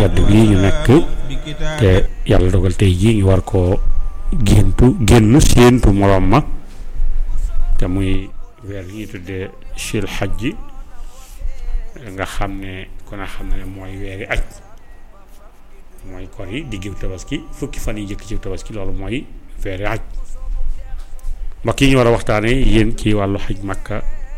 tedd bii ñu nekk te yàlla dogal tey jii ñu war koo géntu génn séentu moroom ma te muy weer yi ñuy tuddee sil xaj nga xam ne ku ne xam ne mooy weeri aj mooy kor yi diggu tabaski fukki fan yi jëkk ci tabaski loolu mooy weeri aj mbokk yi ñu war a waxtaane yéen ci wàllu xaj makka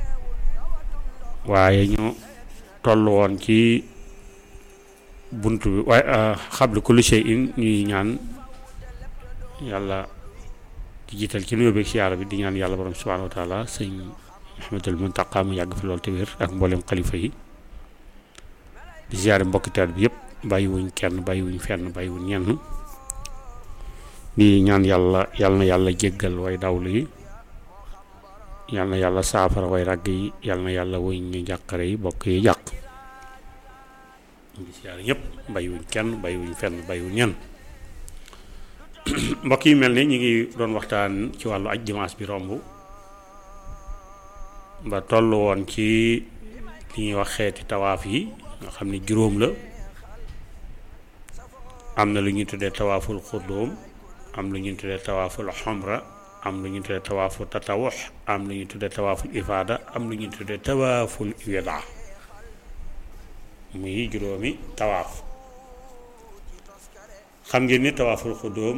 waaye ñu toll woon ci bunt bi waaye xablu kulli shay'in ñuy ñaan yàlla di jiital ci nuyoo beeg siyaara bi di ñaan yàlla borom subhaanahu wa taala sëñ Muhammadul Muntaqa mu yàgg fi loolu te wér ak mboolem xalifa yi di siyaare mbokki taal bi yëpp bàyyiwuñ kenn bàyyiwuñ fenn bàyyiwuñ ñenn di ñaan yàlla yàlla na yàlla jéggal way dawlu yi yàlla na yàlla saafara way ràgg yi yàlla na yàlla woñ ñu jàqare yi bokk yi jàq di siyaare ñëpp bàyyiwuñ kenn bàyyiwuñ fenn bàyyiwuñ ñenn mbokk yi mel ni ñu ngi doon waxtaan ci wàllu aj dimanche bi romb ba toll woon ci li ñuy wax xeeti tawaaf yi nga xam ne juróom la am na lu ñuy tuddee tawaaful xudduum am lu ñuy tuddee tawaaful xomra am lu ñuy tuddee tawaaful tatawux am lu ñuy tuddee tawaaful ifaada am lu ñuy tuddee tawaaful wida muy juróomi tawaaf xam ngeen ni tawaaful xudduum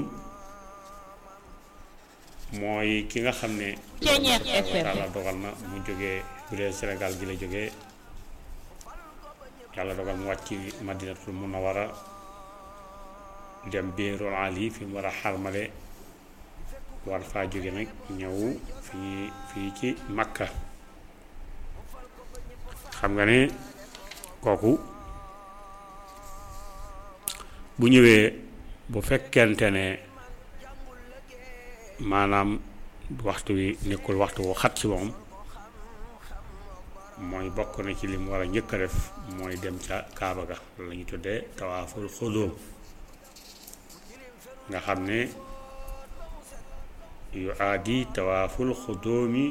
mooy ki nga xam ne yàlla dogal na mu jógee bu dee Sénégal gi la jógee yàlla dogal mu wàcc madinatul munawara dem biirul ali fi mu war a xarmale war faa jóge nag ñëw fii fii ci makka xam nga ne kooku bu ñëwee bu fekkente ne maanaam waxtu wi nekkul waxtu wu xat ci moom mooy bokk na ci li mu war a njëkk a def mooy dem ca kaaba ga la ñu tuddee tawaaful xudóom nga xam ne yu aadi tawaaful xudóomi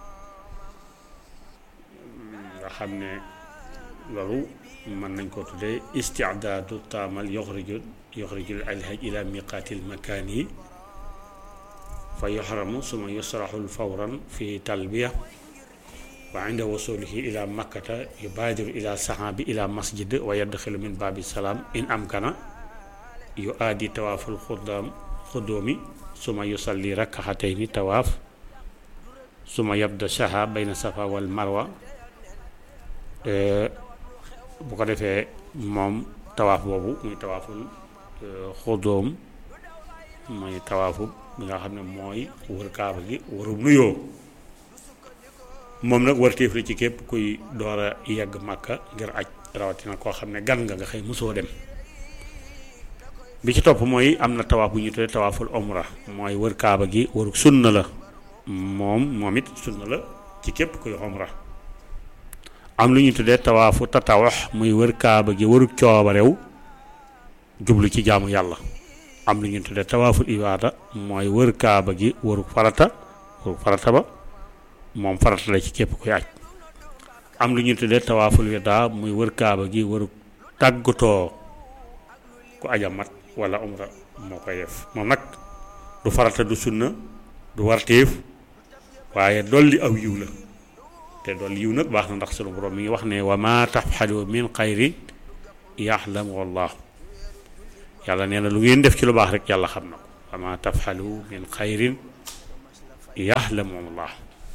nga xam ne loolu mën nañ ko tuddee istidaadu taamal yoxriju yoxrijul alhaj ila miqaatil makaan yi fa yoxramu suma yusraxul fawran fi talbiya wa inda wasulihi ila makkata yubaadiru ila saxaabi ila masjid wa yadxilu min baabi salaam in amkana yu aadi tawaaful xuddaam xuddoomi suma yusalli rakkaxatayni tawaaf suma yabda saha bayna safa wal marwa bu ko defee moom tawaaf boobu muy tawaaful xuddoom muy tawaafu bi nga xam ne mooy wër kaaba gi wërub nuyoo moom nag warteef la ci képp kuy door a yegg màkka ngir aj rawatina koo xam ne gan nga nga xëy mosoo dem bi ci topp mooy am na tawaaf bu ñu tuddee tawaaful omra mooy wër kaaba gi wërug sunna la moom moom it sunna la ci képp kuy omra am lu ñu tuddee tawaafu tatawax muy wër kaaba gi wërug coobarew jublu ci jaamu yàlla am lu ñu tuddee tawaaful ibaada mooy wër kaaba gi wërug farata wërug farata ba moom farata la ci képp kuy aj am lu ñu tuddee tawaaful wida muy wër kaaba gi wërug tàggatoo ku aja mat wala umra moo koy def moom nag du farata du sunna du warteef waaye dolli aw yiw la te dolli yiw nag baax na ndax sunu borom mi ngi wax ne wa ma tafxalu min xayri yaxlamu wallah yàlla nee na lu ngeen def ci lu baax rek yàlla xam na ko wa ma tafxalu min xayrin yaxlamu wallah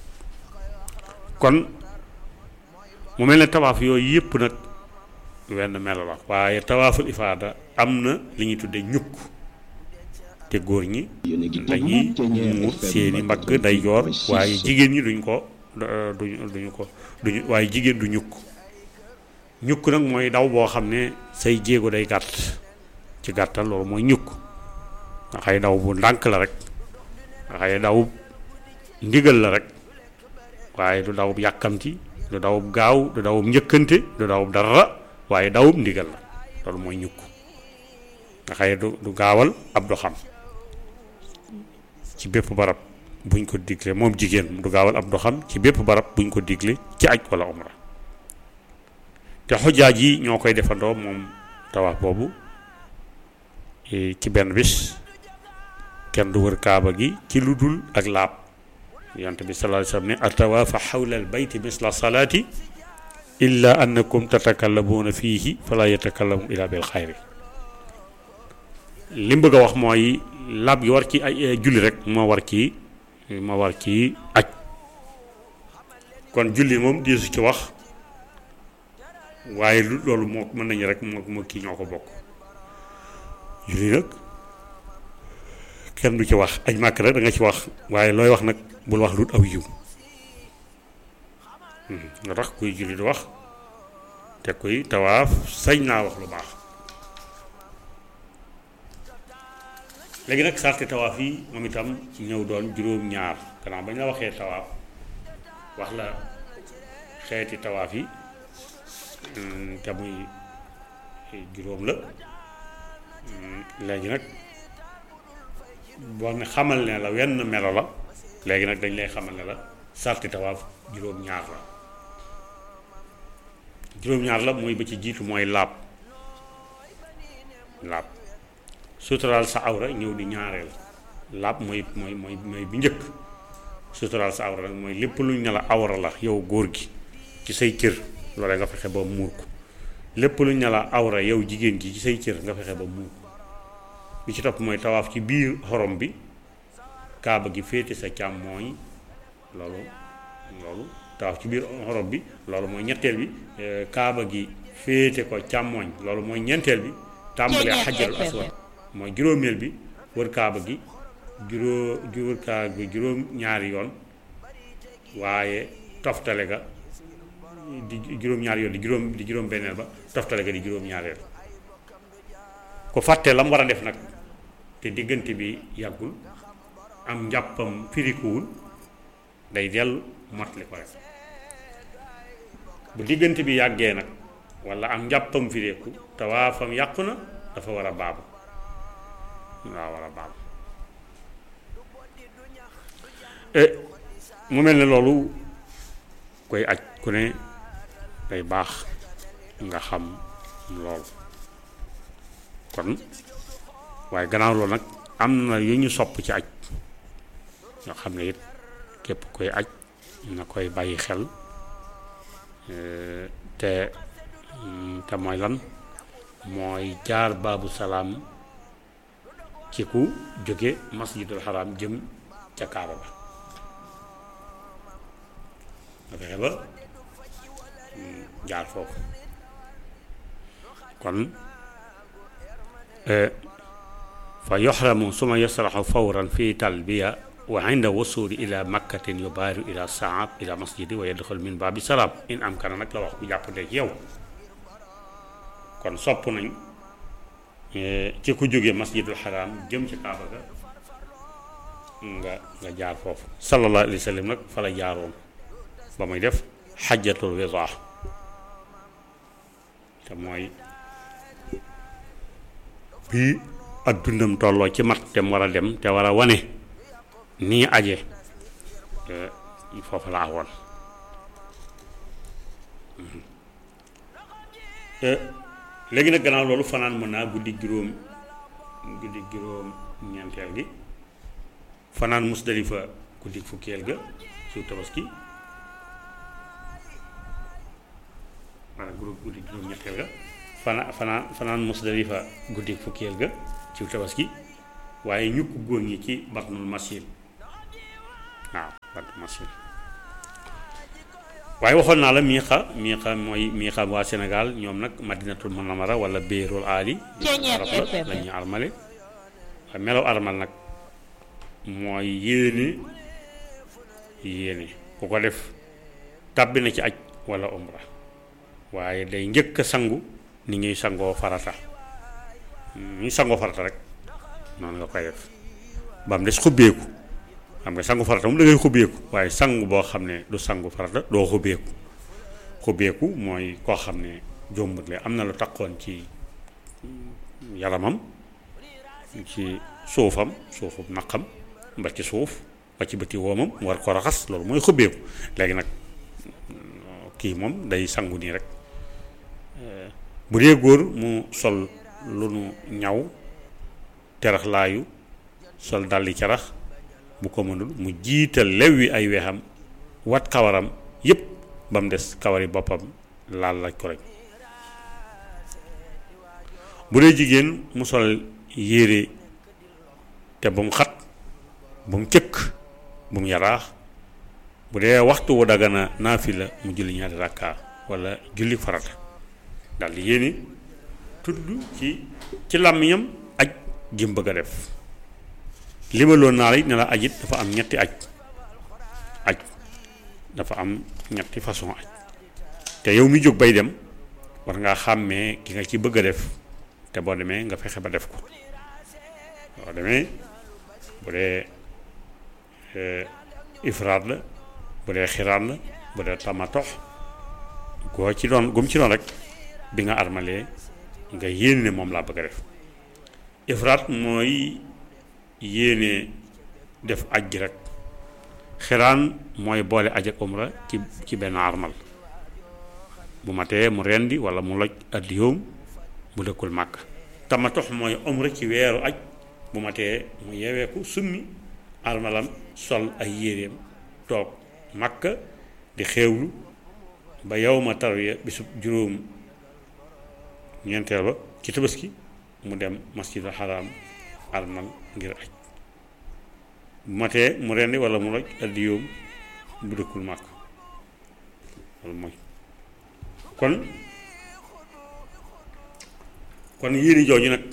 kon mu mel ne tawaaf yooyu yëpp nag wenn melo la waaye tawaaful ifaada am na li ñuy tuddee ñukk te góor ñi dañuy muur seeni mbagg day joor waaye jigéen ñi duñ ko duñ duñu ko duñu waaye jigéen du ñukk ñukk nag mooy daw boo xam ne say jéego day gàtt ci gàttal loolu mooy ñukk nga xay daw bu ndànk la rek nga xay daw ndigal la rek waaye du daw yàkkamti du daw gaaw du daw njëkkante du daw dara waaye dawub ndigal la loolu mooy ñukk nga xëye du du gaawal ab doxam ci bépp barab buñ ko digle moom jigéen du gaawal ab doxam ci bépp barab buñ ko digle ci aj wala umra te xojaaj yi ñoo koy defandoo moom tawaaf boobu ci benn bis kenn du wër kaaba gi ci lu dul ak laab yonte bi sallallahu alayhi wasallam ne atawaafa xawla al bayti misla salaati illa annakum tatakallamuuna fiihi fala yatakallamu illa bil xayri li mu bëgg a wax mooy laab gi war ci ay julli rek moo war ci moo war ci aj kon julli moom diisu ci wax waaye lu loolu moo mën nañu rek moo moo kii ñoo ko bokk julli nag kenn du ci wax aj màkk rek da nga ci wax waaye looy wax nag bul wax lu aw yiw nga tax kuy julli du wax te kuy tawaaf sañ naa wax lu baax léegi nag sarti tawaaf yi moom itam ñëw doon juróom-ñaar gannaaw bañ la waxee tawaaf wax la xeeti tawaaf yi te muy juróom la léegi nag boo ne xamal ne la wenn melo la léegi nag dañ lay xamal ne la sarti tawaaf juróom-ñaar la juróom-ñaar la mooy ba ci jiitu mooy laab laab suturaal sa awra ñëw di ñaareel laab mooy mooy mooy mooy bi njëkk suturaal sa awra nag mooy lépp luñ ne la awra la yow góor gi ci say cër loolee nga fexe ba muur ko lépp luñ ne la awra yow jigéen gi ci say cër nga fexe ba muur ko bi ci topp mooy tawaaf ci biir xorom bi kaaba gi féete sa càmmooñ loolu loolu tawaaf ci biir xorom bi loolu mooy ñetteel bi kaaba gi féete ko càmmooñ loolu mooy ñeenteel bi tàmbalee xajarul aswad mooy juróomeel bi wër kaaba gi juróo wër kaaba gi juróom ñaari yoon waaye toftale ga di juróom ñaari yoon di juróom di juróom benneel ba toftale ga di juróom ñaareel ku fàtte la mu war a def nag te diggante bi yàggul am njàppam firikuwul day dellu motli ko rek bu diggante bi yàggee nag walla am njàppam firiku tawaafam yàqu na dafa war a baabu waaw war a baabu mu mel ne loolu koy aj ku ne day baax nga xam loolu kon waaye gannaaw loolu nag am na yu ñu sopp ci aj nga xam ne it képp koy aj na koy bàyyi xel te te mooy lan mooy jaar baabu salaam ci ku jóge masjidul xaraam jëm ca kaaba ba nga fexe ba jaar foofu kon fa yoxramu suma yasraxu fawran fi talbiya wa inda wasuli ila makkatin yubaaru ila saab ila masjidi wa yadxul min baabi salaam in am kana nag la wax bu jàppandee ci yow kon sopp nañ ci ku jóge masjidul xaraam jëm ci kaaba ga nga nga jaar foofu sallallahu alayhi wa sallam nag fa la jaaroon ba muy def xajjatul widaa te mooy bii ak dundam tolloo ci mat te mu war a dem te war a wane nii aje foofu la awoon léegi nag gannaaw loolu fanaan mën naa guddi juróom guddi juróom ñeenteel gi fanaan musdalifa guddi fukkeel ga ci tabaski maanaam guddi juróom ñetteel ga fana fanaan fanaan musdalifa guddi fukkeel ga ci tabaski waaye ñu ko góor ñi ci batnul masin waaw batnul masin waaye waxoon naa la miixa miixa mooy miixa waa Sénégal ñoom nag madinatul munawwara wala béerul aali arab la la ñuy armale waaye melaw armal nag mooy yéene yéene ku ko def tàbbi na ci aj wala umra waaye day njëkk a sangu ni ñuy sangoo farata ñuy sangoo farata rek noonu nga koy def ba mu des xubbeeku xam nga sangu farata moom da ngay xubbeeku waaye sangu boo xam ne du sangu farata doo xubbeeku xubbeeku mooy koo xam ne jombut le am na lu takkoon ci yaramam ci suufam suufum naqam ba ci suuf ba ci bëti woomam mu war ko raxas loolu mooy xubbeeku léegi nag kii moom day sangu nii rek bu dee góor mu sol lu nu ñaw terax laayu sol dalli carax bu ko mënul mu jiital lew wi ay weexam wat kawaram yépp ba mu des kawari boppam laal laaj ko rek bu dee jigéen mu sol yére te bu mu xat bu mu cëkk bu mu yaraax bu dee waxtu wu dagana naafila mu julli ñaari rakka wala julli farata daal di yéene tudd ci ci làmmiñam aj jëm bëgg a def limaloon naa la ne la ajit dafa am ñetti aj aj dafa am ñetti façon aj te yow mi jóg bay dem war ngaa xàmmee ki nga ci bëgg a def te boo demee nga fexe ba def ko boo demee bu dee ifraat la bu dee xiraat la bu dee tamatox goo ci doon gum ci doon rek bi nga armalee nga yéene ne moom laa bëgg a def ifraat mooy yéene def aj gi rek xiraan mooy boole aj ak umra ci ci benn armal bu matee mu rendi wala mu loj addiyoom bu dëkkul màkk tamatox mooy umra ci weeru aj bu matee mu yeweeku summi armalam sol ay yéreem toog màkk di xeewlu ba yow ma tarwiya bisub juróom ñeenteel ba ci tabaski mu dem masjidul haram armal ngir aj bu matee mu rendi wala mu loj addiyoom bu dëkkul màkk loolu mooy kon kon yéene jooju nag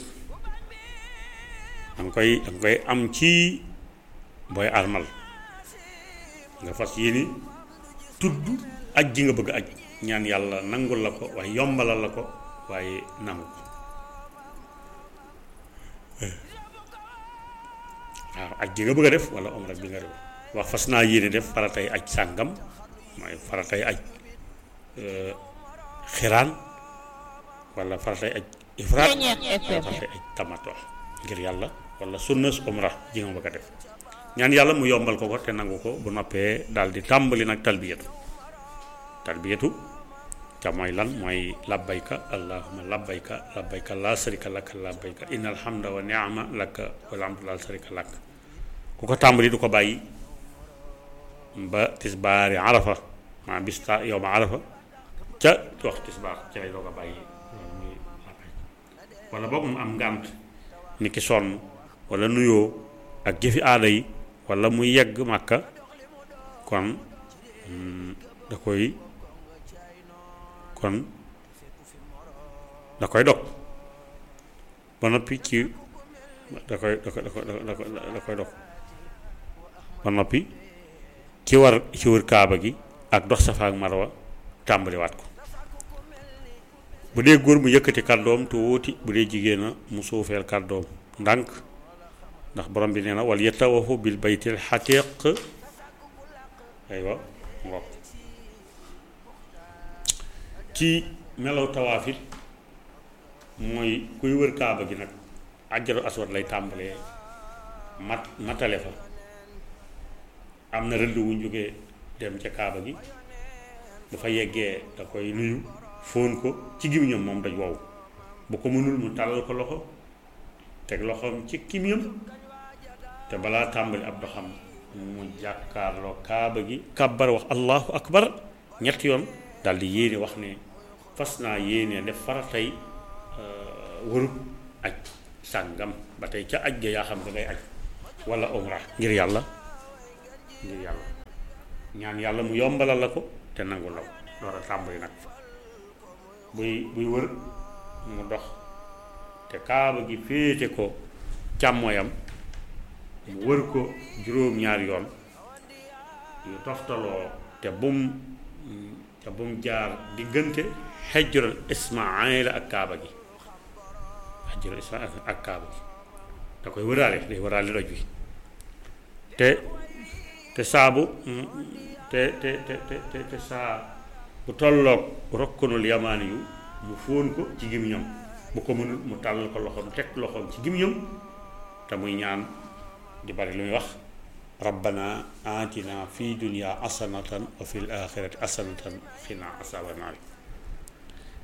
danga koy danga koy am ci booy armal nga fas yéene tudd aj ji nga bëgg aj ñaan yàlla nangul la ko waaye yombalal la ko waaye nangu ko waaw aj ji nga bëgg a def wala omra bi nga def wax fas naa yéene def faratay aj sàngam mooy faratay aj xiraan wala faratay aj ifraat wala faratay aj tamato ngir yàlla wala sunnas omra ji nga bëgg a def ñaan yàlla mu yombal ko ko te nangu ko bu noppee daal di tàmbali nag talbiyatu talbiyatu te mooy lan mooy labbayka allahumma labbayka labbayka laa sharika laka labbayka innal hamda wa ni'ma laka wal hamdu laa sharika lak ku ko tàmbali du ko bàyyi ba tisbaari arafa maa bis ta yow ma arafa ca wax tisbaar ci lay doog a bàyyi wala boog mu am ngànt ni ki sonn wala nuyoo ak jëfi aada yi wala muy yegg màkka kon da koy kon da koy dog ba noppi ci da koy da koy da koy dog ba noppi ci war ci wër kaaba gi ak dox safa ak marwa tàmbaliwaat ko bu dee góor mu yëkkati kàddoom tuuti bu dee jigéen a mu suufeel kàddoom ndànk ndax borom bi nee na wal yatawafu bil baytil xatiq aywa ngoog ci melaw tawaafit mooy kuy wër kaaba gi nag àjjaru aswad lay tàmbalee mat matale fa am na rëdd wuñ jógee dem ca kaaba gi bu fa yeggee da koy nuyu fóon ko ci gémmiñam moom daj wow bu ko mënul mu tàllal ko loxo teg loxoom ci kimiyam te balaa tàmbali ab doxam mu jàkkaarloo kaaba gi kàbbar wax allahu akbar ñetti yoon daal di yéene wax ne fas naa yéene def faratay wërub aj sàngam ba tey ca aj ga yaa xam ne ngay aj wala umra ngir yàlla ngir yàlla ñaan yàlla mu yombalal la ko te nangu law door a tàmbali nag buy buy wër mu dox te kaaba gi féete ko càmmoyam mu wër ko juróom-ñaari yoon yu toftaloo te bum te bum jaar diggante xejjural ismaila ak kaaba gi xejjural ismaila ak kaaba gi da koy wëraale day wëraale doj bi te te saabu te te te te te saa bu tolloog rokkanul yamaani yu mu fóon ko ci gémmiñam bu ko mënul mu tàllal ko loxoom teg loxoom ci gémmiñam te muy ñaan di bari lu muy wax rabbana atina fi dunya asanatan wa fil axirati asanatan wa qina asaban naar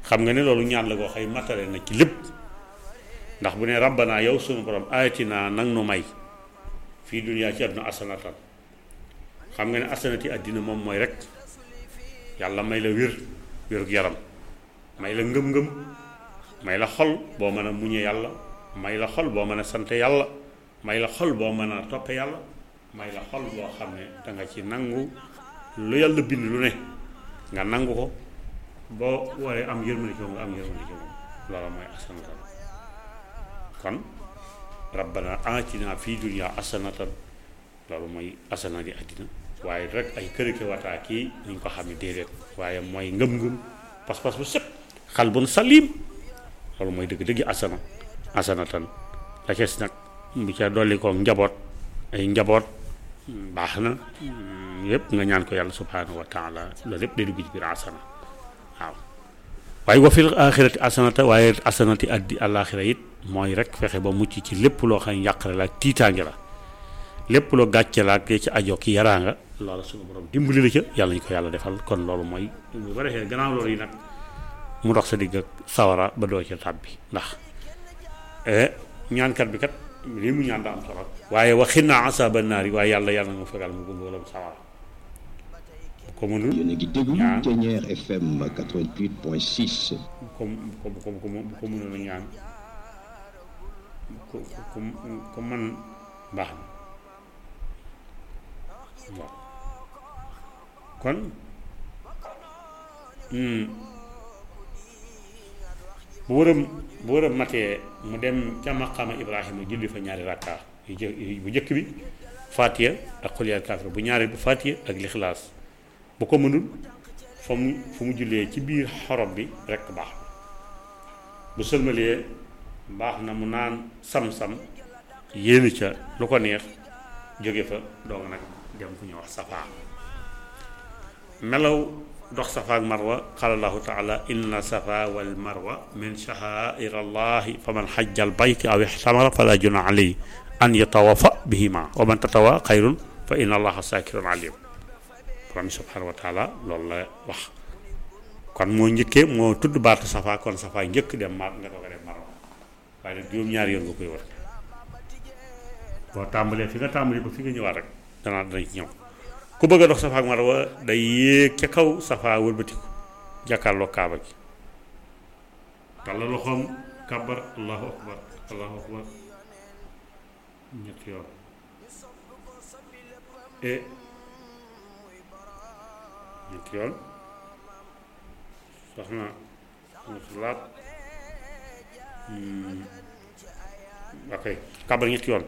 xam nga ne loolu ñaan la koo xëy matale na ci lépp ndax bu ne rabbana yow sunu borom ayatina nang nu may fii duniyaa ci àdduna asanatan xam nga ne asanati àddina moom mooy rek yàlla may la wér wérug yaram may la ngëm-ngëm may la xol boo mën a muñe yàlla may la xol boo mën a sante yàlla may la xol boo mën a toppe yàlla may la xol boo xam ne danga ci nangu lu yàlla bind lu ne nga nangu ko boo waree am yërmande ci moom nga am yërmande ci moom loolu mooy asanatan kon rabbana atina fii dunya asanatan loolu mooy asana di àddina waaye rek ay kërike wataa kii ni ñu ko xam ne déedéet waaye mooy ngëm-ngëm pas-pas bu set xalbun salim loolu mooy dëgg-dëgg asana asanatan la ca nag bu ca dolli ko njaboot ay njaboot baax na yépp nga ñaan ko yàlla subhanahu wa taala loolu lépp day dugg ci biir asana waaw waaye wa fil axirati asanata waaye asanati addi àllaaxira it mooy rek fexe ba mucc ci lépp loo xam ne yàqare la ak tiitaange la lépp loo gàcce la ak ci ajo ki yaraanga loolu suñu borom dimbali la ca yàlla ñu ko yàlla defal kon loolu mooy bu ba defee gannaaw loolu yi nag mu dox sa digg ak sawara ba doo ca tàbbi ndax ñaankat bi kat lii mu ñaan daa am solo waaye waxin naa asaba naar yi waaye yàlla yàlla mu fegal mu gumbalam sawara ko mënul yéen a ngi déglu ñaan Ténière FM 88.6 comme comme comme comme ko mënoon a ñaan ku ku ku man baax na waaw kon bu wëram bu wëram matee mu dem ca maqaama Ibrahima julli fa ñaari rakka yu jë bu njëkk bi Fatiha ak xul yaa kaafir bu ñaari bu Fatiha ak lixlaas bu ko mënul fa mu fu mu jullee ci biir xorom bi rekk baax na bu sëlmalee baax na mu naan sam-sam yéene ca lu ko neex jóge fa doog nag dem fu ñuy wax safaa melaw dox safa ak marwa qaala allahu taala inna safa wal marwa min sha'aa'ir allahi fa man xajja al bayt aw ixtamara fala junaha alayhi an yatawafa bihima wa man tatawa xayrun fa inna allaha saakirun alim borom subhanahu wa taala loolu la wax kon moo njëkkee moo tudd baatu safa kon safa njëkk dem mar nga doog a dem marwa waaye nag juróom-ñaari yoon nga koy wër boo tàmbalee fi nga tàmbalee ba fi nga ñëwaat rek danaa danañ ci ñëw ku bëgg a dox safa ak marwa day yéeg ca kaw safa wëlbatiku jàkkaarloo kaaba gi tàllal loxoom kàbbar allahu akbar allahu akbar ñetti yoon e ñetti yoon soxna musulaat ok kàbbar ñetti yoon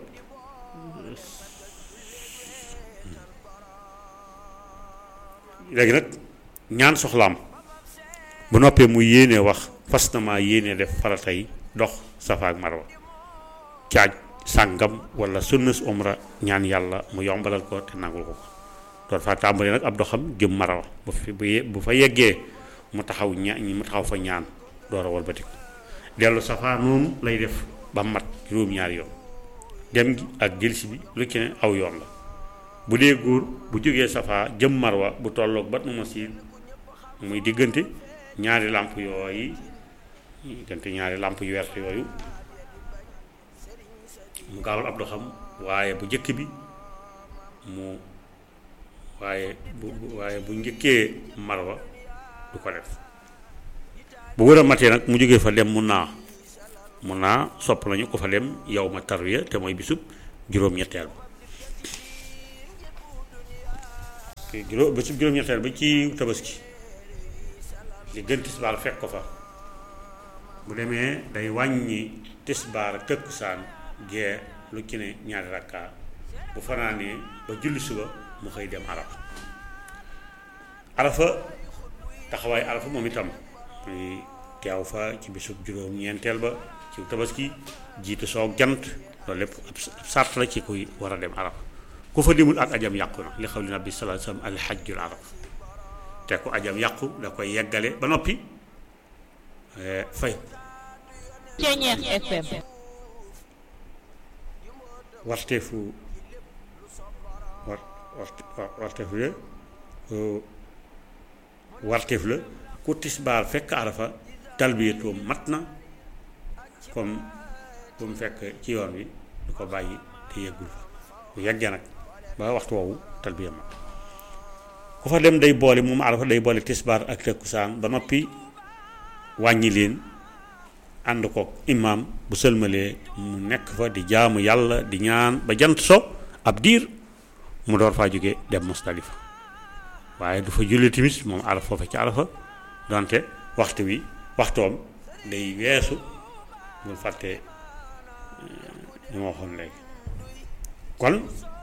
léegi nag ñaan soxlaam bu noppee mu yéenee wax fas na maa yéenee def faratay dox safa ak marwa caaj sàngam wala sunnas umra ñaan yàlla mu yombalal ko te nangul ko ko doon fa tàmbalee nag ab doxam jëm marwa bu fi bu ye- bu fa yeggee mu taxaw ña mu taxaw fa ñaan door a walbatiku dellu safa noonu lay def ba mat juróom-ñaari yoon dem gi ak jëlsi bi lu ci ne aw yoon la bu dee góor bu jógee safa jëm marwa bu tolloog bat nu masir muy diggante ñaari làmp yooyu diggante ñaari làmp yu wert yooyu mu gaawal ab doxam waaye bu njëkk bi mu waaye bu bu- waaye bu njëkkee marwa du ko def bu wër a matee nag mu jógee fa dem mun naa mun naa sopp nañu ko fa dem yow ma tarwiya te mooy bisub juróom-ñetteel ba te juróom bisub juróom-ñetteel ba ci tabaski li gën tisbaar fekk ko fa bu demee day wàññi tisbaar ak tëkkusaan gee lu ci ne ñaari rakka bu fanaanee ba julli suba mu xëy dem arafa arafa taxawaay arafa moom itam muy teew fa ci bisub juróom-ñeenteel ba ci tabaski jiitu soog jant loolu lépp ab sart la ci kuy war a dem arafa ku fa demul ak ajam yàqu na li xaw li nabi sallallahu alayhi wasallam al hajjul arafa te ku ajam yàqu da koy yeggale ba noppi eh, fay Ceñeex FM warteefu war war warteefu la warteef la ku tisbaar fekk arafa talbiyatoom mat na comme bu mu fekk ci yoon wi du ko bàyyi te yeggul fa bu yeggee nag ba waxtu woowu talbiya mat ku fa dem day boole moom arafa day boole tisbaar ak takkusaan ba noppi wàññi leen ànd kook imaam bu sëlmalee mu nekk fa di jaamu yàlla di ñaan ba jant so ab diir mu door faa jóge dem Musdalifa waaye du fa julli timis moom arafa foofa ci arafa donte waxtu wi waxtoom day weesu bul fàtte ñu ma waxoon léegi kon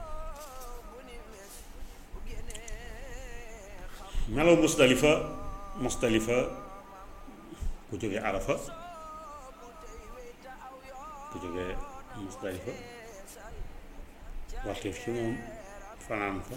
melaw Musdalifa Musdalifa ku jóge arafa ku jóge Musdalifa waxteef ci moom fanaan fa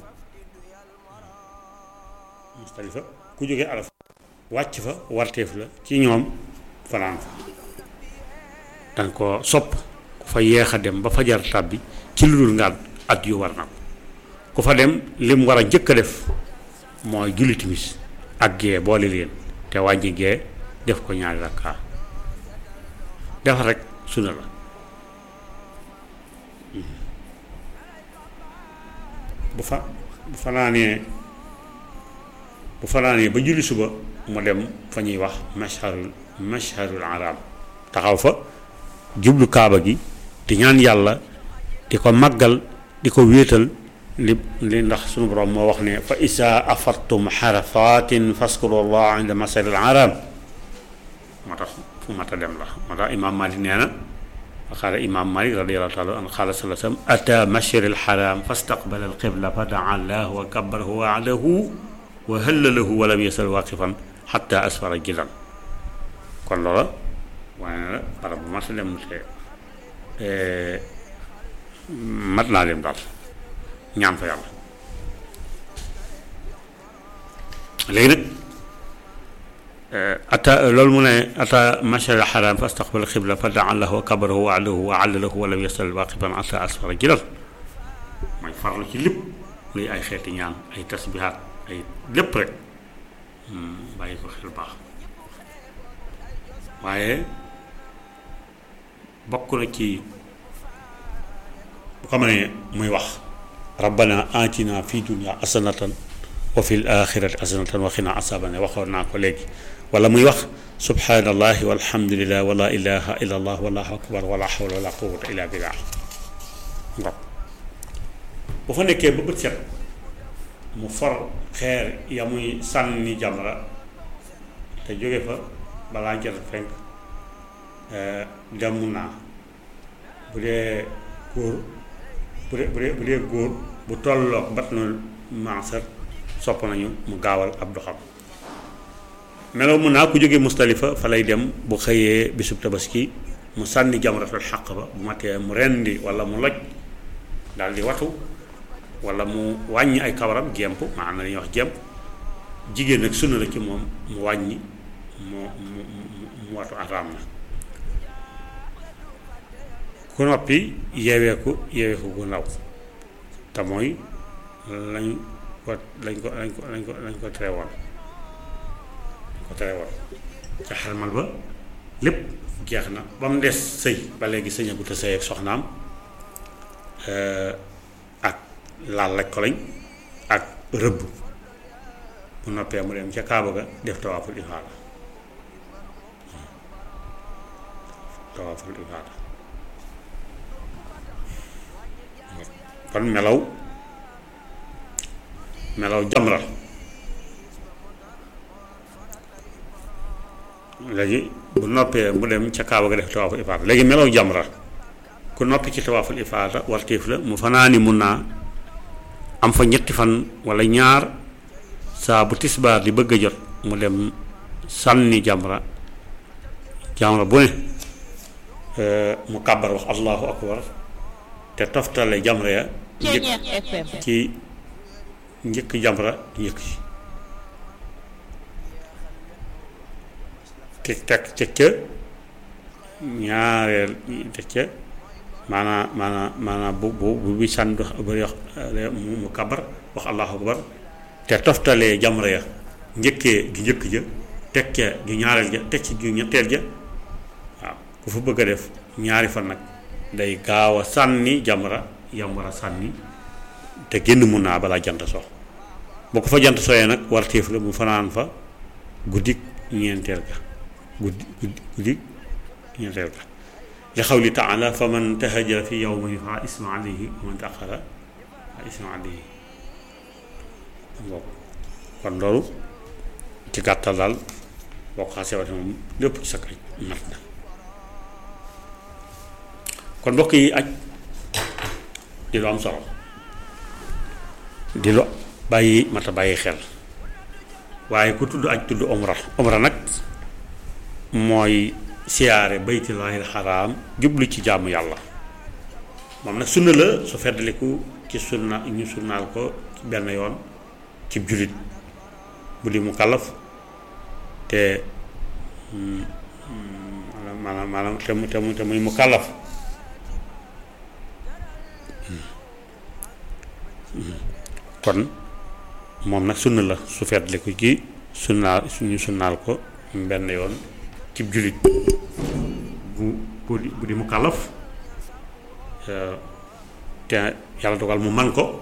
Musdalifa ku jóge arafa wàcc fa warteef la ci ñoom fanaan fa danga ko sopp ku fa yeex a dem ba fajar tàbbi ci lu dul ngaat at yu war na ko ku fa dem lim war a njëkk a def mooy julli timis ak gee boole leen te wàññi gee def ko ñaari rakkaa def rek sunna la bu fa bu fanaanee bu fanaanee ba julli suba mu dem fa ñuy wax masharul masharul arab taxaw fa jublu kaaba gi di ñaan yàlla di ko màggal di ko wéetal li li ndax sunu borom moo wax ne fa isa afartum xarafatin faskuru allah inda masharil arab moo tax fu mat a dem la moo tax imaam Malik nee na qaala imaam Malik radiyallahu taala an qaala sallallahu alayhi wa sallam ata masharil haram fastaqbala alqibla fa daa allah wa kabbarahu wa alahu wa hallalahu wa lam yasal waqifan xatta asfara jilan kon loola waaye na la barab bu mat a dem te mat naa dem daal ñaan fa yàlla léegi nag ata loolu mu ne ata mashar al haram fa astaqbal xibla fa daa lahu wa kabarahu wa alahu wa allalahu wa lam yasal waqiban ata asfara jilal mooy farlu ci lépp luy ay xeeti ñaan ay tasbihaat ay lépp rek bàyyi ko xel baax waaye bokk na ci bu ko mënee muy wax rabbana atina fi dunya hasanatan wa fil axirati hasanatan wa qina asaban waxoon naa ko léegi wala muy wax subhanallahi walhamdulillah wala ilaha illa allah wallahu akbar wala hawla wala quwwata illa billah ngok bu fa nekkee ba bët set mu for xeer ya muy sànni jamra te jóge fa balaa jot fenk dem naa bu dee góor bu dee bu dee bu dee góor bu tolloog batnul mansar sopp nañu mu gaawal ab doxam meloo mun naa ku jóge Mustalifa fa lay dem bu xëyee bisub tabaski mu sànni jamratul xaq ba bu matee mu rendi wala mu loj daal di watu wala mu wàññi ay kawaram gemp maanaam la ñuy wax gemp jigéen nag sunna la ci moom mu wàññi mu mu mu watu araam na ku noppi yeeweeku yeeweeku gu ndaw te mooy lañ ko lañ ko lañ ko lañ ko lañ ko tere woon ko tere woon ca xarmal ba lépp jeex na ba mu des sëy ba léegi sëñagu te sëy ak soxnaam ak laal laj ko lañ ak rëbb bu noppee mu dem ca kaaba ga def tawaaful ifaada tawaaful ifaada kon melaw melaw jamra léegi bu noppee mu dem ca kaaba ga def tawaaful ifaada léegi melaw jamra ku noppi ci tawaaful ifaada wartiif la mu fanaani mun naa am fa ñetti fan wala ñaar saa bu tisbaar di bëgg a jot mu dem sànni jamra jamra bu ne mu kàbbar wax allahu akbar te toftale jamra ya njëkk ci njëkk jamra njëkk ci teg teg teg ca ñaareel teg ca maanaa maanaa maanaa bu bu bu bi sànni dox bëri wax mu kabar wax allahu akbar te toftalee jamra ya njëkkee gi njëkk ja teg ca ju ñaareel ja teg ci ju ñetteel ja waaw ku fa bëgg a def ñaari fan nag day gaaw a sànni jamra yam war a sànni te génn mun naa balaa jant so boo ko fa jant sooyee nag war téef la mu fanaan fa guddik ñeenteel ga guddi guddi guddik ñeenteel ga li xawli taala fa man tahajara fi yawmi fa isma alayhi wa man taxara fa isma alayhi boobu kon loolu ci gàttal daal boo ko xasee waxee moom lépp ci sa kaj mat na kon mbokk yi aj di lu am solo di lu bàyyi mata bàyyi xel waaye ku tudd aj tudd omra omra nag mooy siyaare baytullaahil xaraam jublu ci jaamu yàlla moom nag sunna la su feddaliku ci sunna ñu sunnaal ko ci benn yoon ci jullit bu di mu kàllaf te maanaam maanaam te mu te mu te muy mu kàllaf kon moom nag sunna la su feddaliku ci sunnaal suñu sunnaal ko benn yoon cib jullit bu bu di bu di mu kàllaf te yàlla dogal mu man ko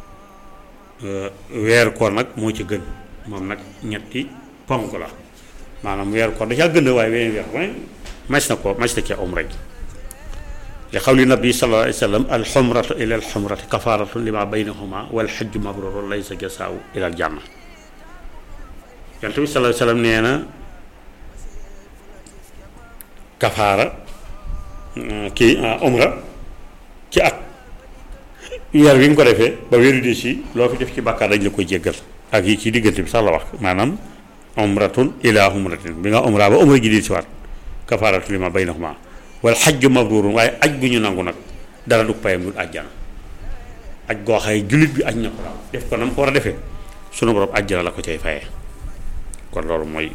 weer koor nag moo ci gën moom nag ñetti ponk la maanaam weer koor da caa gën waaye weneen weer koor mas na ko mas na cee umra ji li xawli nabi sallallahu alayhi wa sallam al xumratu ila al xumrati kafaaratu lima baynahuma wal xajju mabruru laysa jasaawu ila al janna yonent bi sallallahu alayhi wa sallam nee na kafaara kii umra ci at weer wi nga ko defee ba weeru des yi loo fi def ci bàkkaar dañ la koy jéggal ak yi ci diggante bi sax la wax maanaam umratun ila umratin bi nga umra ba umra ji di si waat kafaaratu lima baynahuma wal xajju mabrurun waaye aj gu ñu nangu nag dara du payam dul àjjana aj goo xaye jullit bi aj na ko daal def ko na mu ko war a defee sunu borom àjjana la ko cay fayee kon loolu mooy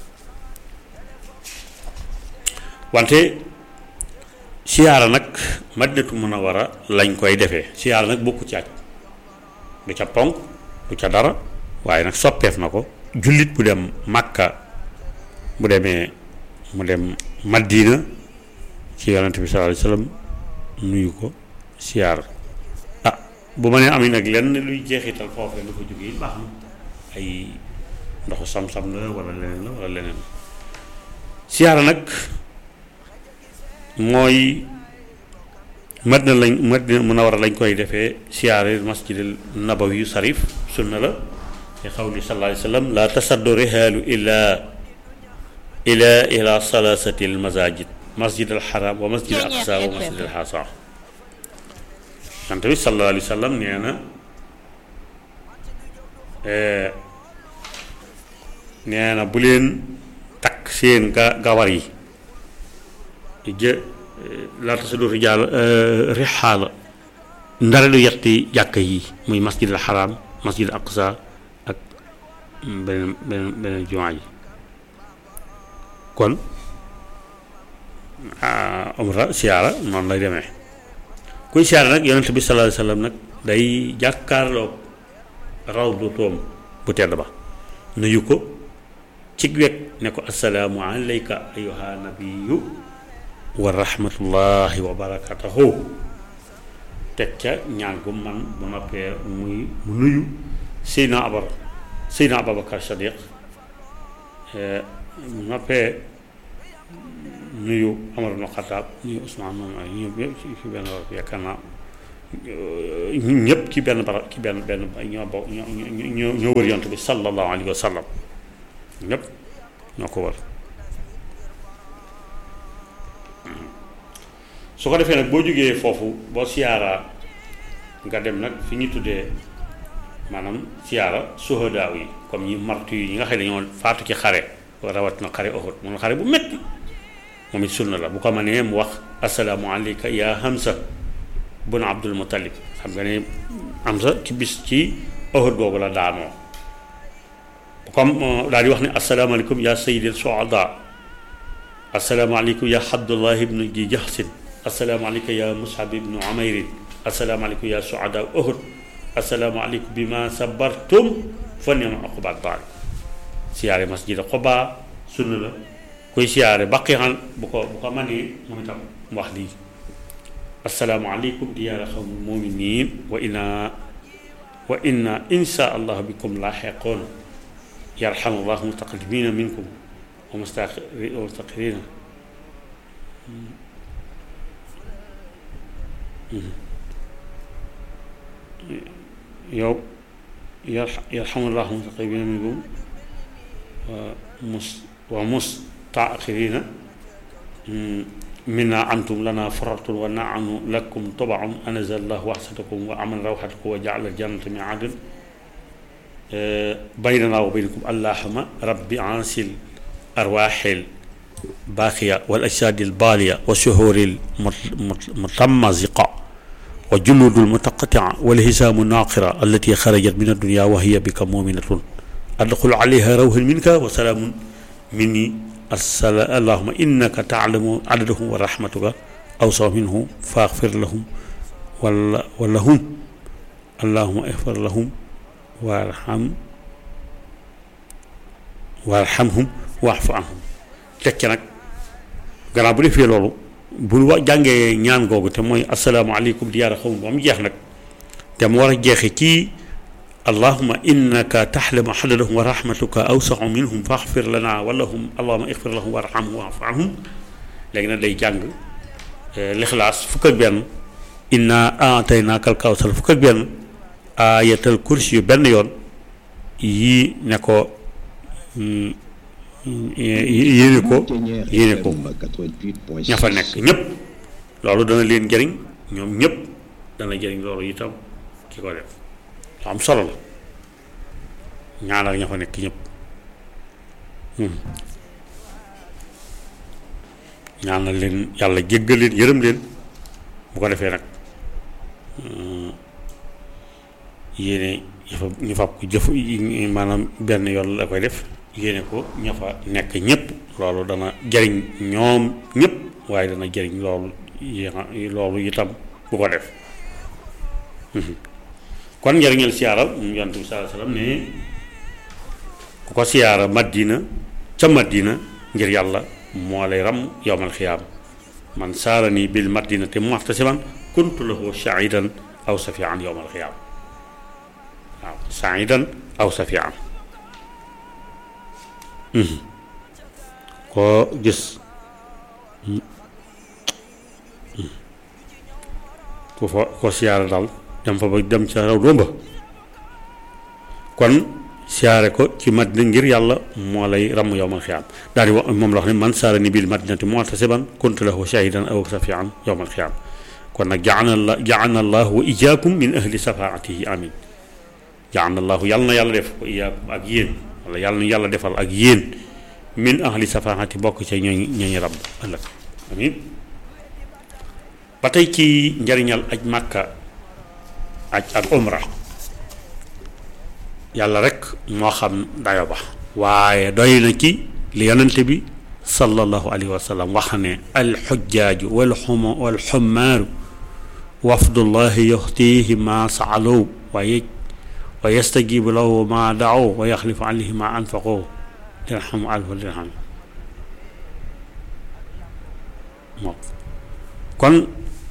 wante siyaara nag madinatu munawara lañ koy defee siyaara nag bokku ci aj du ca ponk du ca dara waaye nag soppeef na ko jullit bu dem màkka bu demee mu dem madina ci yonent bi sallallahu alayhi wasallam nuyu ko siyaar ah bu ma nee am nag lenn luy jeexital foofu lu fa jógee baax na ay ndoxu sam-sam la wala leneen la wala leneen siyaara nag mooy Madina lañ Madina Munawara lañ koy defee siyaare masjidil nabawi yu sarif sunna la te xawli sallallahu alayhi wa sallam la tasaddu rihaalu ila ila ila salasati al masajid masjid al haram wa masjid al aqsa wa masjid al hasa yonent bi sallallahu alayhi wa sallam nee na nee na bu leen takk seen ga gawar yi jë laata sa dootu jàll rixaala ndare lu yetti jàkka yi muy masjid al xaraam masjid al aqsa ak beneen beneen beneen jumaa ji kon umra siyaara noonu lay demee kuy siyaara nag yonent bi sallallahu alayhi wasallam nag day jàkkaarloog rawdu toom bu tedd ba nuyu ko ci wet ne ko assalaamu alayka ayyuha nabiyyu wa rahmatullahi wa barakatuhu teg ca ñaan gu man bu noppee muy mu nuyu Seydina Abar Seydina Ababacar Sadiq mu noppee nuyu Amar ibn Xattaab nuyu Usmaan moom ay ñëpp ñëpp ci benn barab yaakaar naa ñëpp ci benn barab ci benn benn ñoo bokk ñoo ñoo ñoo wër yonent bi sallallahu alayhi wa sallam ñëpp ñoo ko wër su ko defee nag boo jógee foofu boo siyaaraa nga dem nag fi ñu tuddee maanaam siyaara suhadaa yi comme ñi martu yi ñi nga xam ne dañoo faatu ci xare rawat na xare Uhud mun xare bu metti moom it sunna la bu ko mënee mu wax assalaamu alayka yaa Hamza bun Abdul Muttalib xam nga ne Hamza ci bis ci Uhud googu la daanoo comme daal di wax ne asalaamaaleykum yaa sayyidil suhadaa asalaamaaleykum yaa Abdullah ibnu ji Jahsin asalaamaaleykum yaa Mus'ab ibnu Umayr asalaamaaleykum yaa suhadaa Uhud asalaamaaleykum bi ma sabartum fa ni'ma uqbad daar siyaare masjid Quba sunna la koy siyaare baqi xan bu ko bu ko manee moom itam mu wax lii assalaamu aleykum diyaara xawmul muminin wa inna wa inna insha allah bikum laaxiqoon yarhamu llahu mustaqdimina minkum wa mustaqirina yow yarhamu llahu mustaqdimina minkum wa mus wa mustaqirina minna antum lana faratun wa naanu lakum tobaun anazal llahu waxsatakum wa aman rawxatakum wa jaala aljannata miadin baynana wa baynakum allahuma rabbi ansil arwaxil baaqiya wal ajsaadi albaaliya wa suhuuri almutamaziqa wa juluudu almutaqatia wal hisaamu naaqira allati xarajat min addunya wa hiya bika muminatun adxul alayha rawhan minka wa salaamun minni asala allahuma innaka taalamu adadahum wa rahmatuka awsaw minhu faxfir lahum wala walahum allahuma ixfir lahum warham warhamhum waxfu anhum tekki nag gannaaw bu defee loolu bu wa jàngee ñaan googu te mooy asalaamaaleykum di yaara xawma ba mu jeex nag te mu war a jeexe ci allahuma innaka taxlamu xadadahum wa rahmatuka awsaxu minhum faxfir lana walahum allahuma ixfir lahum warhamhum waafu anhum léegi nag day jàng lixlaas fukk ak benn inna aataynaaka al kawsar fukk ak benn ayatal kursi yu benn yoon yii ne ko yéene ko yéene ko ña fa nekk ñépp loolu dana leen jëriñ ñoom ñépp dana jëriñ loolu itam ki ko def lu am solo la ñaanal ña fa nekk ñépp ñaanal leen yàlla jéggal leen yërëm leen bu ko defee nag yéene ñu fab ko jëf maanaam benn yoon la koy def yéene ko ña fa nekk ñépp loolu dana jariñ ñoom ñépp waaye dana jariñ loolu loolu itam bu ko def kon njariñal siyaara mu yonent bi sallallahu alayhi wasallam ne ku ko siyaara madina ca madina ngir yàlla moo lay ram yowmal xiyaam man saarani bil madinati muhtasiban kuntu lahu shaidan aw safian yowmal xiyaam waaw shaidan aw safian koo gis ku fa ko siyaare daal dem fa ba dem ca raw domba kon siyaare ko ci madina ngir yàlla moo lay ramm yowmal xiyaam daal di wax moom la wax ne man saara ni bil madinati muhtasiban kuntu lahu shahidan aw safian yowmal xiyaam kon nag jaana jaana allahu wa iyaakum min ahli safaatihi amin jaana allahu yàlla na yàlla def wa iyaakum ak yéen wala yàlla na yàlla defal ak yéen min ahli safaati bokk ca ñooñ ñooñu rabb ëllëg amin ba tey ci njariñal aj màkka aj ak umra yàlla rek moo xam dayo ba waaye doy na ci li yonente bi sallallahu alayhi wa sallam wax ne alxujjaaju wal xuma wal xummaaru wafdullahi yuxtihi ma saalow wa yej wa yastajibu lahu ma daaw wa yaxlifu alayhi ma anfaqoo dirham alfa dirham moom kon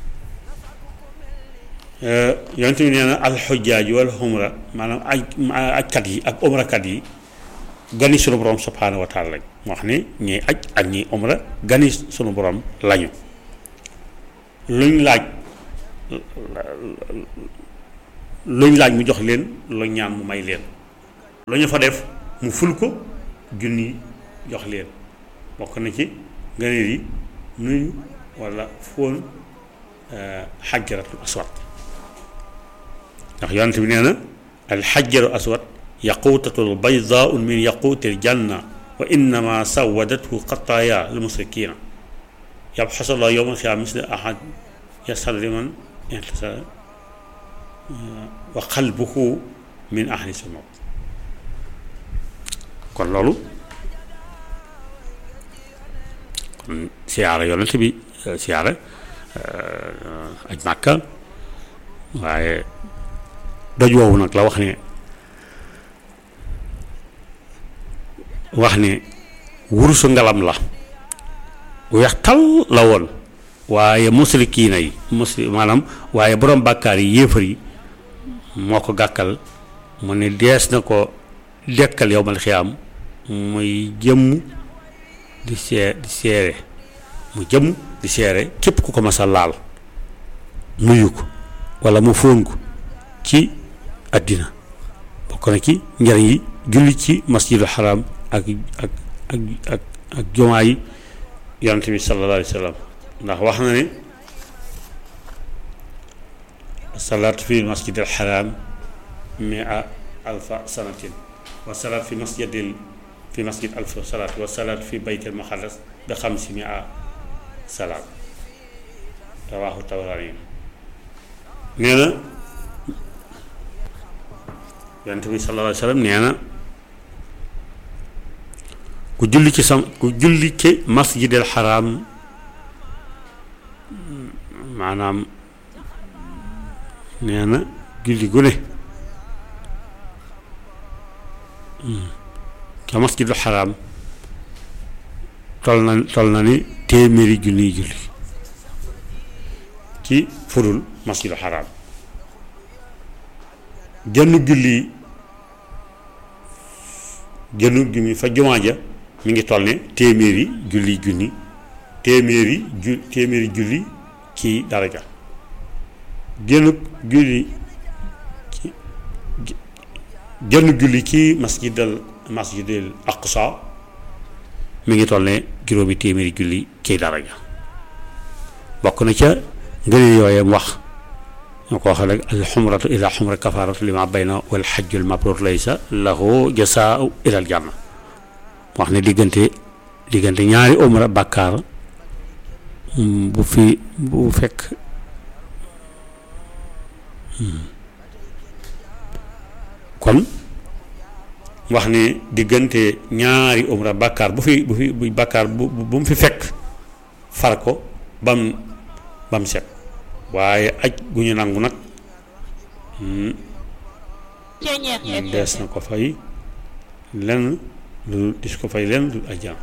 yonent bi nee na alxujjaaj wal xumra maanaam aj ajkat yi ak umrakat yi gani sunu borom subhaanahu wa taala lañ moo wax ne ñiy aj ak ñiy umra gani sunu borom lañu luñ laaj luñ laaj mu jox leen lu ñaan mu may leen lu ñu fa def mu ful ko junni jox leen bokk na ci ngëneel yi nuyu wala fóon xajaratul aswad ndax yonent bi nee na al xajaru aswad yaquutatul baydaun min yaquutil janna wa innama sawadathu xataaya lil musrikina yabxasullah yowma alxiyaama misla ahad yasal liman intasara wa qalbuhu min ahli sunna kon loolu kon siyaara yonent bi siyaara aj màkka waaye doj woowu nag la wax ne wax ne wurusu ngalam la weex tal la woon waaye musrikiina yi musli maanaam waaye borom bàkkaar yi yéefar yi moo ko gàkkal mu ne dees na ko dekkal yowmal xiyaam muy jëmm di see di seere mu jëmm di seere képp ku ko mas a laal nuyu ko wala mu fóon ko ci àddina bokk na ci njariñ yi julli ci masjidul xaram ak ak ak ak ak jumaa yi yonent bi sallallahu alayhi wa sallam ndax wax na ne salaatu fi masjidil xaram mia alfa sanatin wa salaat fi masjidil fi masjid alfa salaat wa salaat fi baytil maqaddas bi xamsi mia salaat rawaahu Tabarani nee na yonent bi sallallahu alayhi wa sallam nee na ku julli ci sam ku julli ci masjidil xaram maanaam nee na julli gu ne ca masjidul xaram tol na tol na ni téeméeri junniy julli ci furul masjidul xaram genn julli genn julli fa jumaa ja mi ngi toll ne téeméeri julli junni téeméeri ju téeméeri julli ci daraja genn julli ci genn julli ci masjidal masjidal aqsa mi ngi toll ne juróomi téeméeri julli ci daraja bokk na ca ngëneel yooyee wax ñoo ko waxee rek alxumratu ila xumra kafaaratu lima bayna wal xajjul mabrur laysa lahu jasaau ilal janna wax ne diggante diggante ñaari umra bàkkaar bu fi bu fekk kon wax ne diggante ñaari umra bàkkaar bu fi bu fi bu bàkkaar bu bu mu fi fekk far ko bam bam set waaye aj gu ñu nangu nag dees na ko fay lenn lu dis ko fay lenn lu ajjaan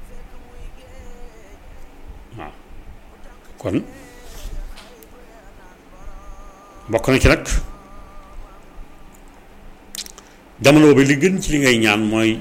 waaw kon bokk na ci nag jamono boobu li gën ci li ngay ñaan mooy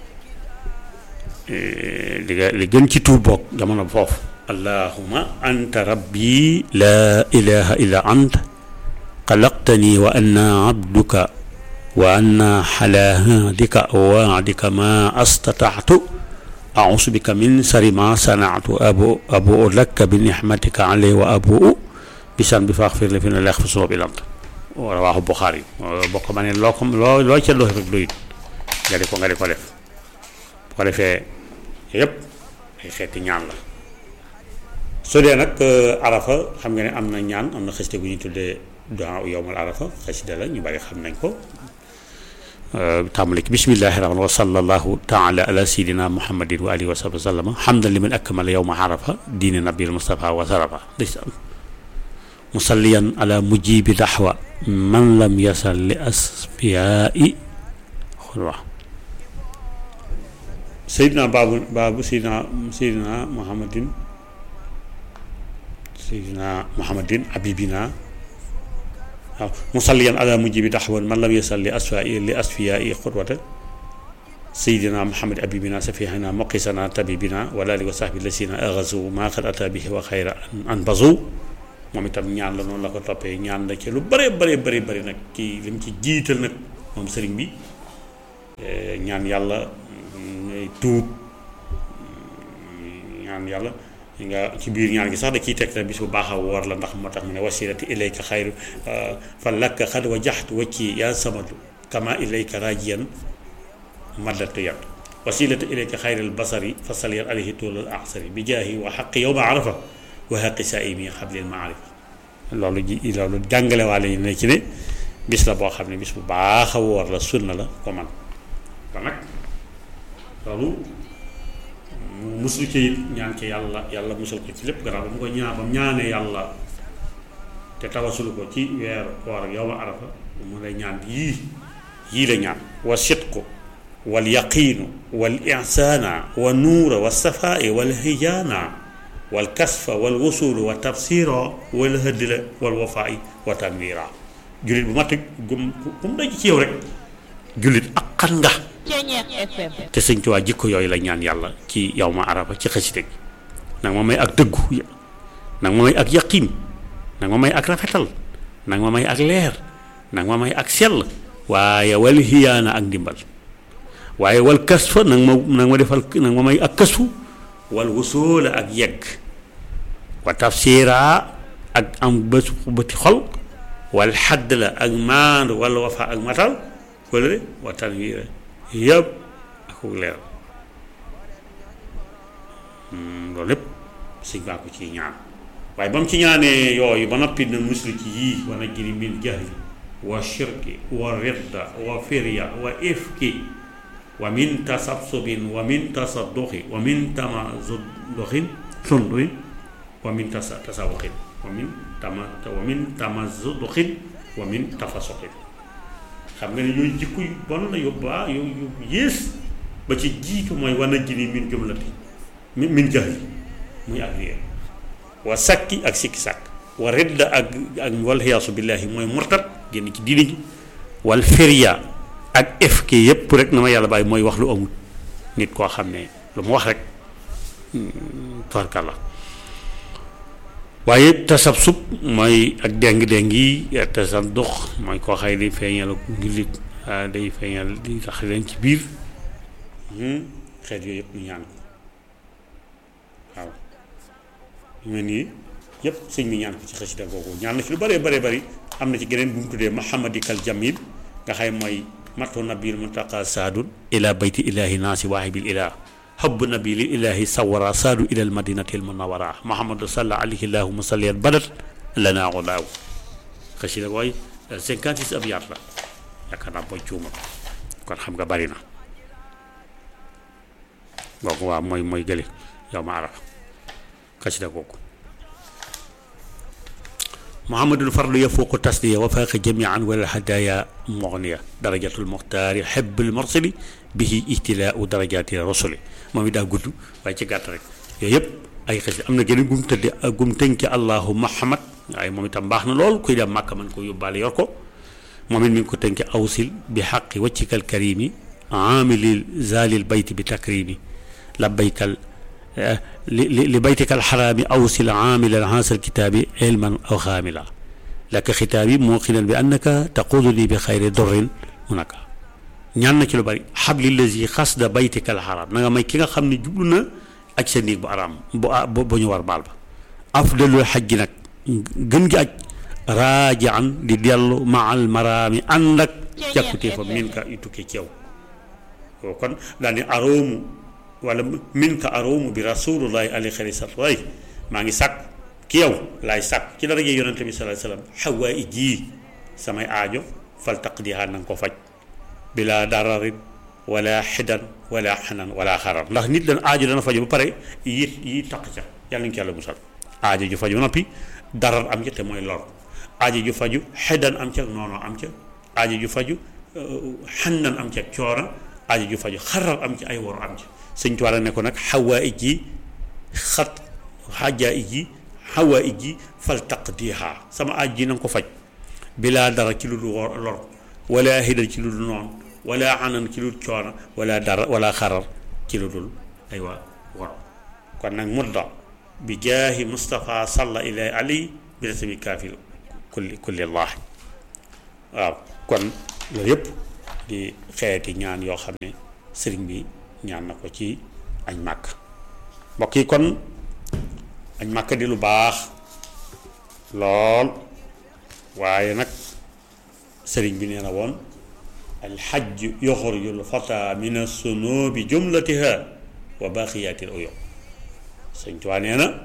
li nga li gën ci tuub bokk jamono foofu allahuma anta rabbi laa ilaha illa ant xalaqtani wa ana abduka wa ana xala hadika waadika ma astataatu ausu bika min sari ma sanaatu abu abu laka bi nixmatika alay wa abu bisan bi faxfir li fi ne leex fa suma bi lant rawaaxu Buxaari bokk ma ne loo ko loo loo ca dox rek doyut nga di ko nga di ko def bu ko defee yëpp ay xeeti ñaan la su dee nag arafa xam nga ne am na ñaan am na xasida gu ñuy tuddee du'a yowmal arafa xasida la ñu bari xam nañ ko tàmbali ki bismillahi rahmaan wa sallallahu taala ala sayidina muhammadin wa alihi wa sahbi sallama hamdan liman akmala yowma arafa diine nabil mustafa wa sarafa ndeysaan musalliyan ala mujibi daxwa man lam yasal li asfiyaai xul wax sayidina baabu baabu sayidina sayidina muhammadin sayidina muhammadin abibina waaw musalliyan ala mujibi daxwan man lam yasal li asfiyaai li asfiyaai xutwata sayidina muhammad abibina safihina muqisana tabibina wala ali wa sahbi lasina agazu ma qad ata bihi wa xayra an bazu moom itam ñaan la noonu la ko toppee ñaan la ci lu bare bare bare bëri nag kii li mu ci jiital nag moom sëriñ bi ñaan yàlla tuub ñaan yàlla nga ci biir ñaan gi sax da ciy teg bis bu baax a woor la ndax moo tax mu ne wasilati ilayka xayru fa lakka xad wa jaxtu wacci yaa samadu kama ilayka rajiyan maddatu yat wasilati ilayka xayril basari fa saliyat alayhi tuulal axsari bi jaahi wa xaqi yowma arafa wa xaqi saa imi xablil maarif loolu ji loolu jàngale waale yi ne ci ne bis la boo xam ne bis bu baax a woor la sunna la ko man kon nag loolu mu musul ci it ñaan ci yàlla yàlla musul ko ci lépp gannaaw ba mu ko ñaan ba mu ñaanee yàlla te tawasulu ko ci weer koor ak yow ma arafa mu lay ñaan yii yii la ñaan wa sit ko wal yaqiinu wal ihsaana wa nuura wa safaai wal hijaana wal kasfa wal wusulu wa tabsira wal hëddila wal wafaai wa tanwira jullit bu mat gum ku mu daj ci yow rek jullit ak xan nga Ceñeex FM te sëñ Tuubaa jikko yooyu la ñaan yàlla ci yow ma arafa ci xasida gi nag ma may ak dëggu nag ma may ak yaqin nag ma may ak rafetal nag ma may ak leer nag ma may ak sell waaye wal hiyaana ak ndimbal waaye wal kasfa nag ma nag ma defal nag ma may ak kasfu wal wusoola ak yegg wa tafsira ak am bés bëti xol wal xadd la ak maandu wala wafa ak matal wala de wa tanwiira yëpp ak leer loolu lépp sëñ baa ko ciy ñaan waaye ba mu ci ñaanee yooyu ba noppi na muslu ci yii wana jiri min jahli wa shirki wa ridda wa firya wa ifki wa min tasabsubin wa min tasadduqi wa min tamazuduxin sunduin wa min tasa tasawuxin wa min tama wa min tamazuduxin wa min tafasuxin xam nga ne yooyu jikko yu bon la yu baa yu yu yées ba ci jiitu mooy wana jiri min jumlati min min jahli muy ak réer wa sakki ak sikki sàkk wa ridda ak ak walxiyaasu billaahi mooy murtat génn ci diini ji wal firya ak efke yépp rek na ma yàlla bàyyi mooy wax lu amul nit koo xam ne lu mu wax rek tabarkàlla waaye tasabsub mooy ak déng-déng yi tasaddux mooy koo xay di feeñal ngilit day feeñal di tax leen ci biir xeet yooyu yëpp ñu ñaan ko waaw yu mel nii yëpp sëñ bi ñaan ko ci xasida googu ñaan na ci lu bëree bëree bëri am na ci geneen bu mu tuddee mahamadikal jamil nga xay mooy matu nabil muntaqa saadun ila bayti ilahi naasi waahibil ilah حب نبي لله سورا سادوا إلى المدينة المنورة محمد صلى عليه اللهم صل بدت لنا غلاو خشي la waaye 56 abyaat la yaakaar naa booy cuuma kon xam nga bari na kooku waaw mooy mooy gële yow ma arab xasida kooku محمد الفرد يفوق التسلية وفاق جميعا والهدايا مغنية درجة المختار حب المرسل به اهتلاء درجات الرسل moom it daa gudd waaye ci gàtt rek yooyu yëpp ay xasida am na geneen gum tëdde gum tënke allahu muhammad waaye moom itam baax na lool kuy dem màkka man ko yóbbaale yor ko moom it mi ngi ko tënke awsil bi xaqi waccikal karimi amilil zalil bayti bi takrimi labbaykal li li baytikal xaraami awsil aamilan haasal kitaabi ilman aw xaamila laka xitaabi muuqinan bi annaka taquduni bi xayri dorrin munaka ñaan na ci lu bari xabli lazi xasda baytikal xaraam na nga may ki nga xam ne jublu na aj sa néeg bu araam bu bu ñu war baal ba afdalul xaj gi nag gën gi aj raajaan di dellu maal maraami ànd ak càkkutee fa min ka yu tukkee ci yow kon daal ni aroomu wala min ka aroomu bi rasulullahi alayhi xayri salatu waay maa ngi sàkk ki yow laay sàkk ci daraje yonente bi sallallahu alayhi wasallam xawaa i jii samay aajo fal taqdiha na nga ko faj bila dararin wala xidan wala xanan wala xarar ndax nit leen aajo dana faju ba pare yi yi taq ca yàlla nañu ko yàlla musal aajo ju faju ba noppi darar am ca te mooy lor aajo ju faju xidan am ca noonoo am ca aajo ju faju xanan am ca coora aajo ju faju xarar am ca ay woro am ca sëñ Tuubaa ne ko nag xawaa ij ji xat xajaa ij ji xawaa ij ji fal taqdiha sama aaj ji na nga ko faj bilaa dara ci lu dul lor wala xidan ci lu dul noonu wala anan ci lu dul coono wala dara wala xarar ci lu dul aywa wor kon nag mudda bi jaahi Mustafa salla ilay ali bi rasmi kaafil kulli kulli allah waaw kon loolu yëpp di xeeti ñaan yoo xam ne sëriñ bi ñaan na ko ci añ màkk mbokk yi kon añ màkk di lu baax lool waaye nag sëriñ bi nee na woon alxajju yoxruju lfata min assunubi jumlatiha wa baqiyatil uyub sëñ Tuubaa nee na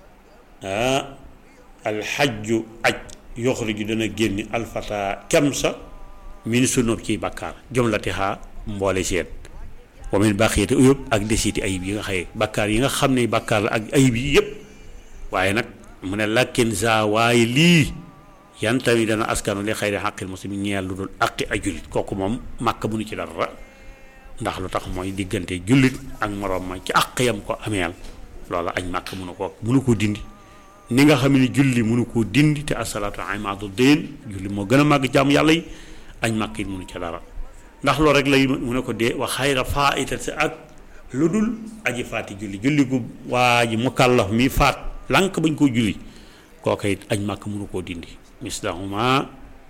ah alxajju aj yoxruju dana génni alfata kem sa min sunub ciy bàkkaar jumlatiha mboole seen wa min baqiyati uyub ak desiti ayib yi nga xëye bàkkaar yi nga xam ne bàkkaar la ak ayib yi yëpp waaye nag mu ne lakkin za waaye lii yan tamit dana askanu li xayri xaqil muslimin ñeel lu dul aqi ay julit kooku moom màkk mënu ci dara ndax lu tax mooy diggante jullit ak moroom ma ci àq yam ko ameel loola añ màkk mënu ko mënu koo dindi ni nga xam ne julli mënu koo dindi te asalaatu imaadu diin julli moo gën a màgg jàmm yàlla yi añ màkk it mënu ca dara ndax loolu rek lay mu ne ko dee wa xayra faaitat si ak lu dul aji faati julli julli gu waa ji mukallaf mi faat lànk bañ koo julli kooka it añ màkk mënu koo dindi mislahuma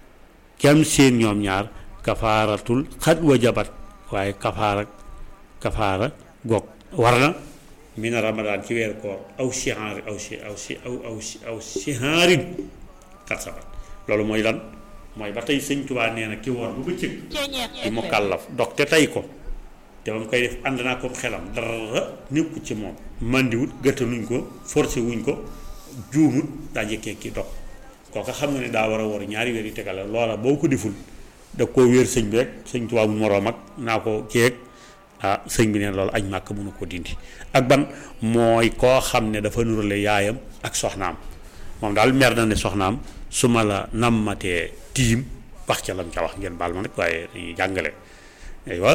kem seen ñoom ñaar kafaaratul xat wa jabat waaye kafaara kafaara goog war na mina ramadaan ci weeru koor aw sihaari aw si aw si aw aw aw sihaarin kat sabat loolu mooy lan mooy ba tey sëñ Tuubaa nee na ki woor bu bëccëg di mu kàllaf dog te tey ko te ba mu koy def ànd naa ko xelam dara nekku ci moom màndiwut gëttaluñ ko forcé wuñ ko juumut daa jëkkee ki dog kooka xam nga ne daa war a war ñaari weer yu tegale loola boo ko deful da koo wéer sëñ bi rek sëñ Tuubaa bu moroom ak naa ko keeg ah sëñ bi neen loolu añ màkk mënu ko dindi ak ban mooy koo xam ne dafa nurale yaayam ak soxnaam moom daal mer na ne soxnaam su ma la nammatee tiim wax ca lam ca wax ngeen baal ma nag waaye dañuy jàngale aywa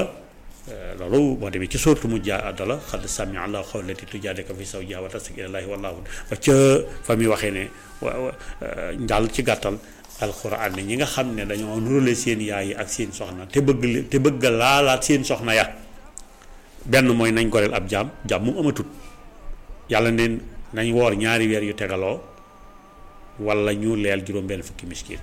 loolu boo demee ci sóortu mu jaa àddala xad sami allah xawlati tujaadika fi zawjiha wa tastak ilallaahi wallaahu ba ca fa muy waxee ne njaal ci gàttal alxuraan ne ñi nga xam ne dañoo nurale seen yaay yi ak seen soxna te bëgg te bëgg laalaat seen soxna ya benn mooy nañ goreel ab jaam jaam mu amatut yàlla neen nañ woor ñaari weer yu tegaloo wala ñu leel juróom benn fukki miskin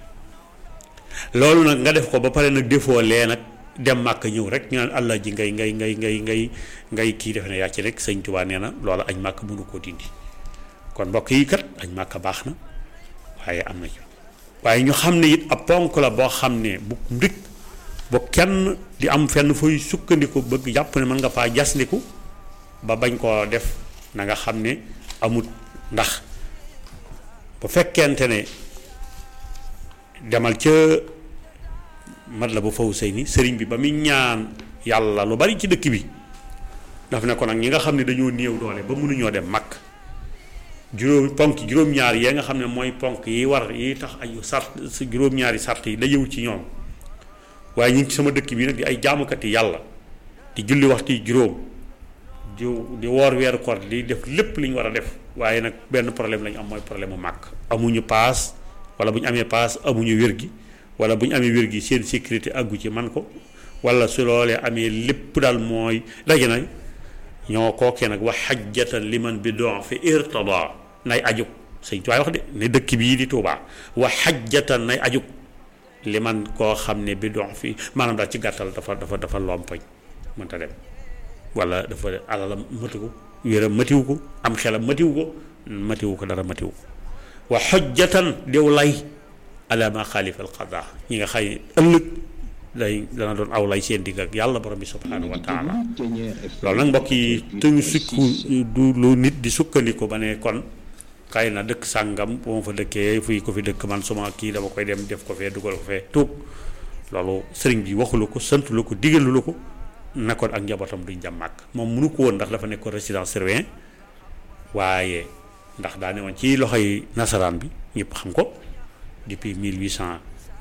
loolu nag nga def ko ba pare nag defoo lee nag dem màkk ñëw rek ñu naan allah ji ngay ngay ngay ngay ngay ngay kii defe ne yaa ci rek sëñ Tuubaa nee na loola añ màkk mënu koo dindi kon mbokk yi kat añ màkk baax na waaye am na ci waaye ñu xam ne it ab ponk la boo xam ne bu ndik ba kenn di am fenn fooy sukkandiku bëgg jàpp ne mën nga faa jasniku ba bañ koo def na nga xam ne amut ndax bu fekkente ne demal ca mat la ba faw sëy ni sëriñ bi ba muy ñaan yàlla lu bari ci dëkk bi daf ne ko nag ñi nga xam ne dañoo néew doole ba mënuñoo dem mag juróom ponk juróom-ñaar yee nga xam ne mooy ponk yi war yi tax ay sart juróom-ñaari sart yi dajewu ci ñoom waaye ñu ngi ci sama dëkk bi nag di ay jaamukati yàlla di julli waxtu yi juróom di di woor weeru koor di def lépp li ñu war a def waaye nag benn problème la ñu am mooy problème mu màkk amuñu paas wala bu ñu amee paas amuñu wér gi wala bu ñu amee wér gi seen sécurité àggu ci man ko wala su loolee amee lépp daal mooy daje na ñoo kookee nag wax xajjatan liman bi don fi irtada nay ajug sëñ tuwaay wax de ne dëkk bii di Tuubaa wax xajjatan nay ajug liman koo xam ne bi don fi maanaam daal ci gàttal dafa dafa dafa lompañ mënta dem wala dafa alalam matu ko wéram matiwu ko am xelam matiwu ko matiwu ko dara matiwu ko wa xojjatan dew lay ala ma xaalifa al qadaa ñi nga xay ëllëg day dana doon aw lay seen digg ak yàlla borom bi subhaanahu wa taala loolu nag mbokk yi tëngu sukku du lu nit di sukkandiku ba ne kon xëy na dëkk sàngam bu ma fa dëkkee fii ko fi dëkk man suma kii dama koy dem def ko fee dugal ko fee tuub loolu sëriñ bi waxu la ko sant la ko digalu la ko nekkoon ak njabootam duñ jam màkk moom mënu ko woon ndax dafa nekkoon résidence surveillée waaye ndax daa ne woon ci loxoy nasaraan bi ñëpp xam ko depuis mille huit cent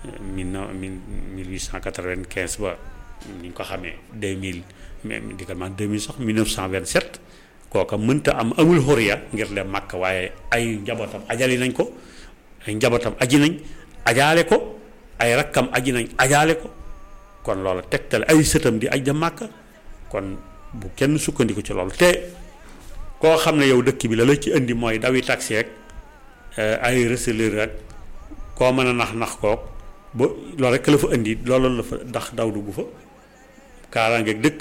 mille huit cent quatre-vingt-quinze ba ni ñu ko xamee deux mille même di ko man deux mille sax mille neuf cent vingt-sept kooka mënta am amul xoriya ngir dem màkk waaye ay njabootam ajali nañ ko ay njabootam aji nañ ajaale ko ay rakkam aji nañ ajaale ko kon loolu tegtal ay sëtam di aj da màkk kon bu kenn sukkandiku ci loolu te koo xam ne yow dëkk bi la la ci indi mooy dawi taxi ak ay receleur ak koo mën a nax nax kook ba loolu rek la fa indi loolu la fa ndax daw dugg fa kaaraangeeg dëkk